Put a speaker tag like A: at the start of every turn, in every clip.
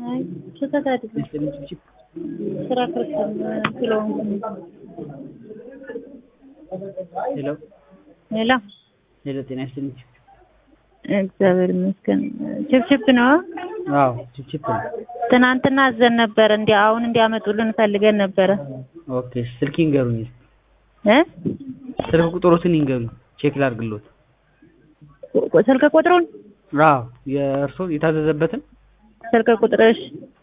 A: አይ ስህተት አይደለም። ስራ ክርስቲያን ስለሆንኩ ነው።
B: ሄሎ
A: ሌላ
B: ሄሎ፣ ጤና ይስጥልኝ።
A: እግዚአብሔር ይመስገን። ችፕችፕ ነው።
B: አዎ ችፕችፕ ነው።
A: ትናንትና አዘን ነበር እንዲ አሁን እንዲያመጡልን ፈልገን ነበረ
B: ኦኬ፣ ስልክ ይንገሩኝ።
A: እ
B: ስልክ ቁጥሮትን ይንገሩኝ፣ ቼክ ላድርግልዎት።
A: ስልክ ቁጥሩን
B: አዎ የእርስዎ የታዘዘበትን
A: ስልክ ቁጥርሽ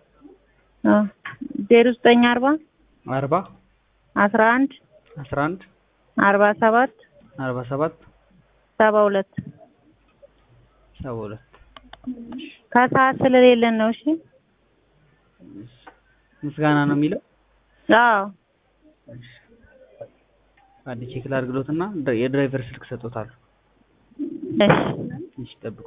A: ዜሮ ዘጠኝ አርባ
B: አርባ
A: አስራ አንድ
B: አስራ አንድ
A: አርባ ሰባት
B: አርባ ሰባት
A: ሰባ ሁለት
B: ሰባ ሁለት
A: ከሰዓት ስለሌለን ነው። እሺ
B: ምስጋና ነው የሚለው።
A: አዎ
B: አንድ ቼክ ላድርግልዎትና የድራይቨር ስልክ ሰጥቶታል።
A: እሺ
B: እሺ ጠብቁ።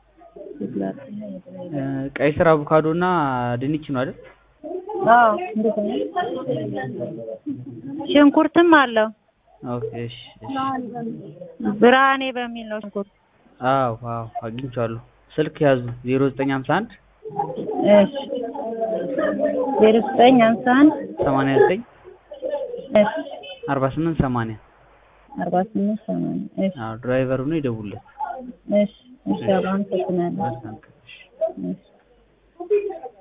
B: ቀይ ስር፣ አቮካዶ እና ድንች ነው አይደል?
A: አዎ እንዴት ነው? ሽንኩርትም አለው።
B: ኦኬ እሺ እሺ።
A: ብርሃኔ በሚል ነው ሽንኩርት።
B: አዎ አዎ አግኝቼዋለሁ። ስልክ ያዙ 0951
A: እሺ ዜሮ ዘጠኝ ሃምሳ አንድ
B: 89
A: እሺ
B: 48 80
A: አርባ ስምንት ሰማንያ እሺ
B: አዎ ድራይቨሩ ነው ይደውልለት።
A: እሺ እሺ አመሰግናለሁ።
B: መልካም ቀን። እሺ።
A: እሺ